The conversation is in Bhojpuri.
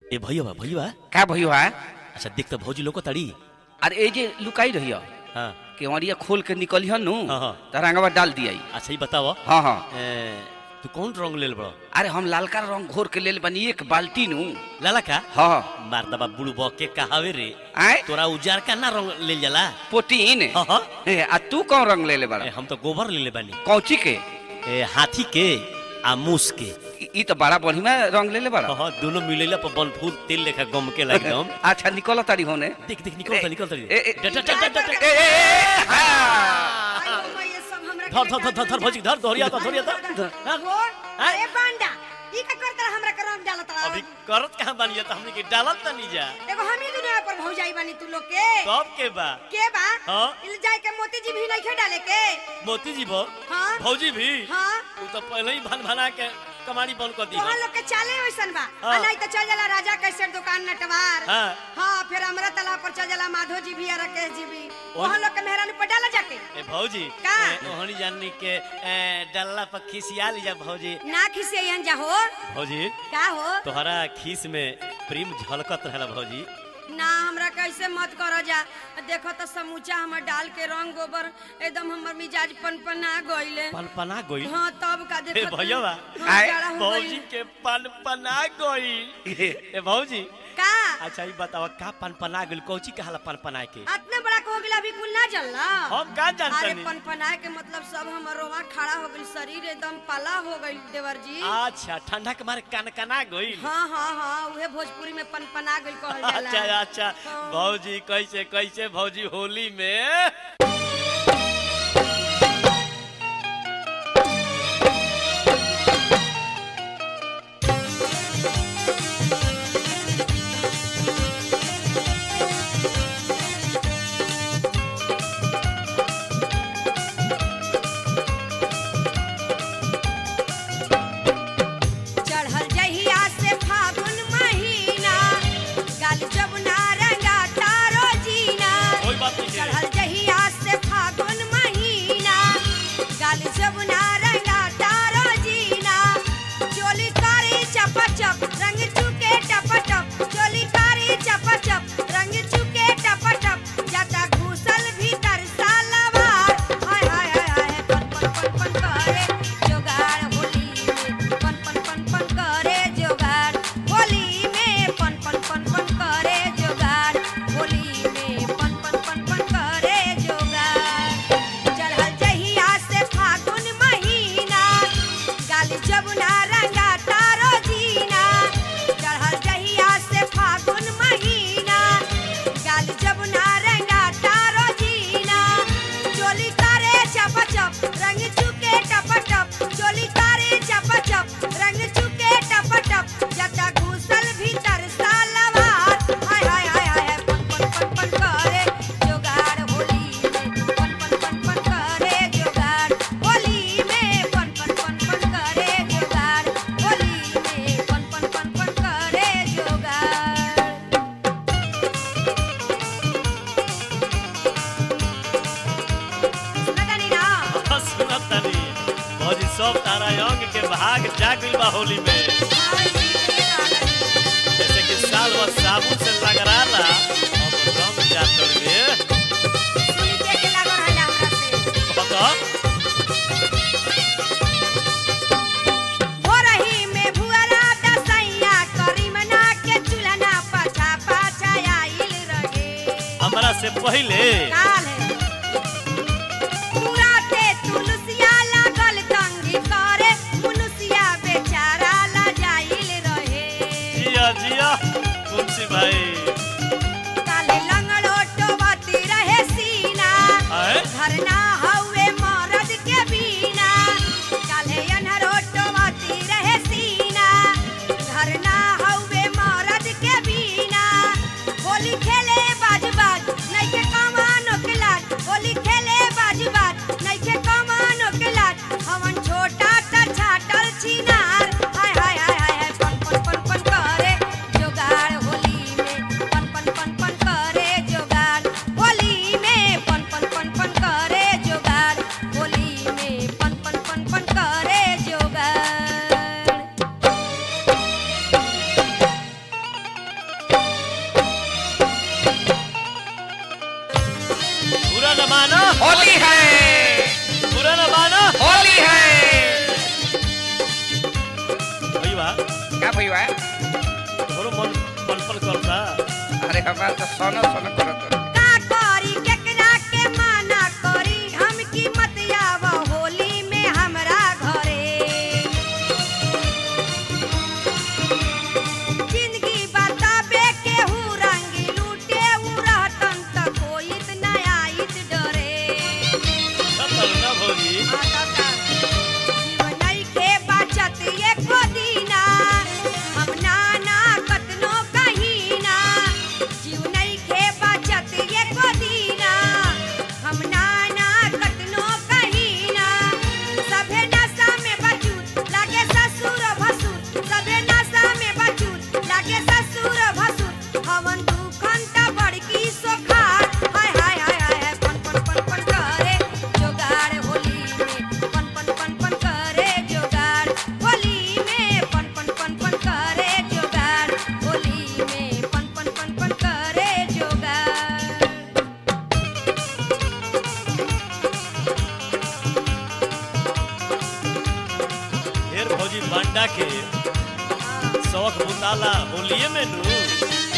ए भैया बा भैया बा का भइयो है अच्छा देख त भौजी लोको तड़ी अरे ए जे लुकाई रहियो हाँ केवड़िया खोल के निकलियो नु हाँ, हाँ। तरंगवा डाल दिया अच्छा ही बताओ हाँ हाँ ए, तू कौन रंग लेल बड़ो अरे हम लालका रंग घोर के लेल बनी एक बाल्टी नु लाला का हाँ मार दबा बुड़ू बॉ के कहावे रे आए तोरा उजार का ना रंग लेल जाला पोटीन हाँ हाँ ए, आ तू कौन रंग ले ले बड़ा ए, हम तो गोबर ले ले बानी कौची के ए, हाथी के आ मूस के ई- ई तो बड़ा बढ़िया रंग ले ले बड़ा हाँ हाँ दोनों मिलेला पर बन फूल तेल लेखा गम के एकदम अच्छा निकल तारी होने देख देख निकल निकल ए, ए, डट डट डट डट ए, ए, ए, हाँ। धर धर धर धर धर भौजी धर धोरिया धर धोरिया धर अरे बांडा ई का करत रहा हमरा के रंग डालत रहा अभी करत कहां बानी त हमनी के डालत त नहीं जा एगो हम ही दुनिया पर भौजाई बानी तू लोग के कब के बा के बा हाँ। इल जाए के मोती जी भी नहीं खे डाले के मोती जी भो हाँ। भौजी भी हाँ तू तो पहले ही भन भना के कमाड़ी बंद कर दी तोहन लोग के चाले वैसन बा हाँ। आ नहीं तो चल जाला राजा कैसे दुकान नटवार हाँ। हाँ फिर हमरा तालाब पर चल जाला माधो जी भी और राकेश जी भी ओन- तोहन लोग के मेहरानी पर डाला जाके ए भौजी का? ए, ओहनी जाननी के ए, डल्ला पर खिसिया ली जा भौजी ना खिसियन जा हो भौजी का हो तोहरा खीस में प्रेम झलकत रहला भौजी ना हमरा कैसे मत कर जा देखो तो समूचा हमर डाल के रंग गोबर एकदम हमर मिजाज पनपना गइले पनपना गई हाँ तब का ए देखो भैया बा हाँ, आए, जाड़ा हो भौजी गइल। के पनपना गई ए भौजी का अच्छा ई बतावा का पनपना गइल कौची कहाला पनपना के इतना बड़ा हो गेला अभी कुल ना जलला हम का अरे जानतनी पनपनाए के मतलब सब हमर रोवा खड़ा हो गइल शरीर एकदम पाला हो गइल देवर जी अच्छा ठंडा के मारे कनकना गइल हाँ हाँ हाँ उहे भोजपुरी में पनपना गइल कहल अच्छा जाला अच्छा हाँ। भौजी कैसे कैसे भौजी होली में चढ़ल जहिया से फागुन महीना गाल जमुना रंगा तारो जीना कोई बात नहीं है। चढ़ल जहिया से फागुन महीना गाल जमुना रंगा तारो जीना चोली कारी चप चप रंग चुके टप टप चोली कारी चप चप रंग चुके टप टप जाता घुसल भीतर सालवार हाय हाय हाय हाय पन पन पन पन करे जोगाड़ होली में पन पन पन पन करे जोगाड़ होली में पन पन पन पन करे जोगाड़ होली में पन पन पन पन करे जोगाड़ चढ़ल जहिया से फागुन महीना गाली जमुना रंगा तारो जीना चढ़ल जहिया से फागुन महीना गाली जमुना रंगा तारो जीना चोली करे चप चप रंग चुके टप टप चोली करे चप चप रंग चुके टप टप जता घुसल भीतर सालवार हाय हाय हाय हाय पन पन पन पन करे जोगाड़ होली में पन पन पन पन करे जोगाड़ होली में पन पन पन पन करे जोगाड़ होली में पन पन पन पन करे जोगाड़ सुनतानी ना सुनत तनी भौजी सब तारा अंग के भाग जाग गइल बा होली में हाय जी के गाना जैसे कि साल भर साबुन से लगराला अब रंग जा तोड़बे सुई के के लागल है हमरा से बता हो रही में भुअरा दसैया करीमना के चुलना पाछा पाछा आइल रहे हमरा से पहले काल है पूरा ते तुलसिया लागल तंगी करे मुनुसिया बेचारा ला जाइल रहे जिया जिया तुलसी भाई काले लंगड़ो टोबती रहे सीना आए धरना हवे मरद के बीना काले अनहरो टोबती रहे सीना धरना हवे मरद के बीना होली खेले बाज बाज नहीं के कमानो का भैया तोहरो मन पलपल करता अरे हमारा तो सोना सोना करत का करी केकरा के माना करी हम की मत आव होली में हमरा घरे जिंदगी बताबे केहू रंगी लूटे उ रहतन त कोई न आइत डरे सब ना भौजी जीवन के बचत एको दीना हम नाना कतनो कहीना जीवन के बचत एको दीना हम नाना कतनो कहीना सभे नशा में बचूत लागे ससुर भसुर सभे नशा में बचूत लागे ससुर भसुर हवन दुखन त बड़की सोखार हाय हाय हाय हाय पन पन पन पन करे जोगाड़ होली में पन पन पन पन करे जोगाड़ होली में पन पन पन पन करे जोगाड़ होली में पन पन पन पन करे जोगाड़ ढेर भौजी बांडा के शौक बुताला होलिए में नू